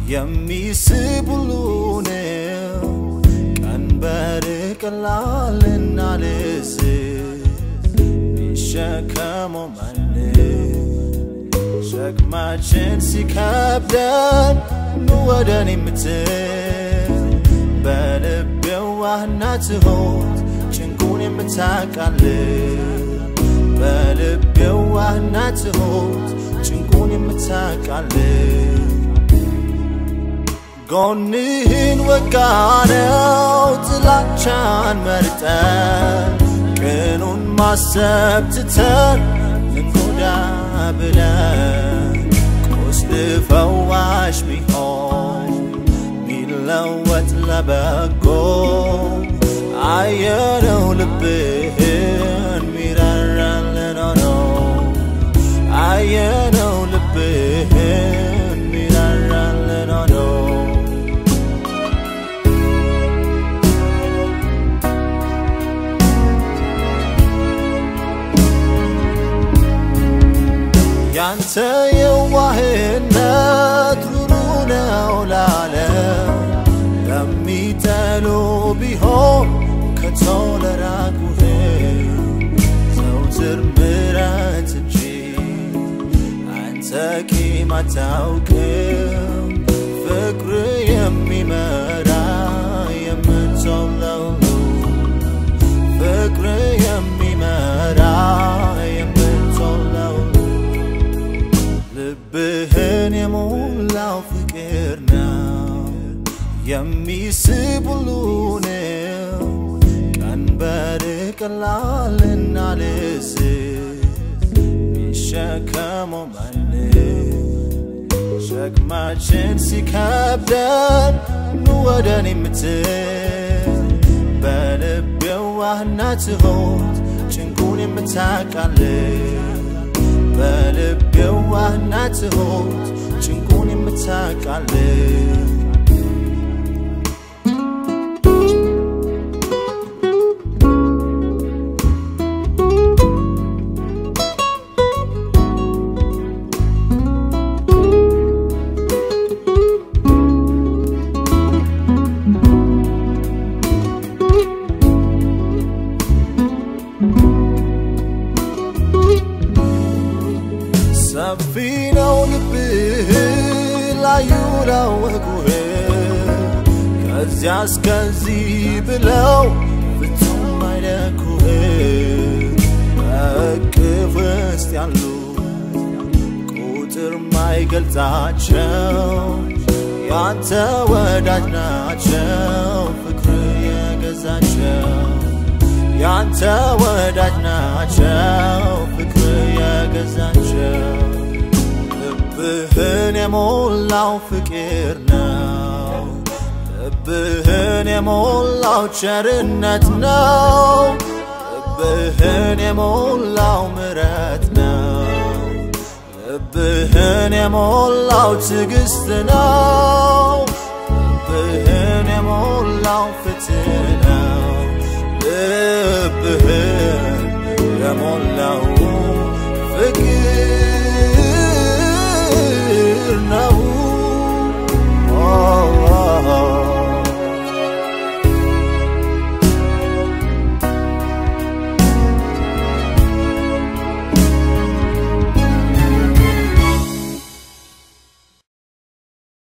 የሚስብ ሁሉ ነው ቀንበር ቀላልና ልስ ሚሸከመው ማን ሸክማችን ሲከብደን ኑ ወደ እኔ የምትል በልብ የዋህና ትሁት ጭንቁን የምታቃልል በልብ የዋህና ትሁት ጭንቁን የምታቃልል ጎንህን ወጋነው ጥላቻን መርጠን ቅኑን ማሰብ ትተን ልንጎዳ ብለን ቁስል ፈዋሽ ሚሆን ሚለወጥ ለበጎ አየነው ልብህን ሚራራልን ሆኖ አየነው ልብህን ሚራራልን ሆኖ ያንተ የዋህነት ሩሩ ነው ላለም ለሚጠሉ ቢሆን ከቶ ለራቁህ ዘውትር ምረት እንጂ አንተ ቂም አታውቅም ፍቅር የሚመራ የምትጾም ለሁሉ ፍቅር የሚመራ የምትጾም ለሁሉ ልብህን የሞላው ፍቅር ነው የሚስብ ሁሉ ነው ቀንበር ቀላልና ልስ ሚሸከመው ማን ሸክማችን ሲከብደን ኑ ወደ እኔ የምትል በልብ የዋህና ትሁት ጭንቁን የምታቃልል በልብ የዋህና ትሁት ጭንቁን የምታቃልል ሰፊ ነው ልብህ ላዩ ላወቁህ ከዚያ እስከዚህ ብለው ፍጹም አይለኩህ በእቅፍ ውስጥ ያሉ ቁጥር ማይገልጻቸው ያንተ ወዳጅ ናቸው ፍቅር የገዛቸው ያንተ ወዳጅ ናቸው ፍቅር የገዛቸው ልብህን የሞላው ፍቅር ነው ልብህን የሞላው ቸርነት ነው ልብህን የሞላው ምረት ነው ልብህን የሞላው ትዕግስት ነው ልብህን የሞላው ፍትህ ነው ልብህን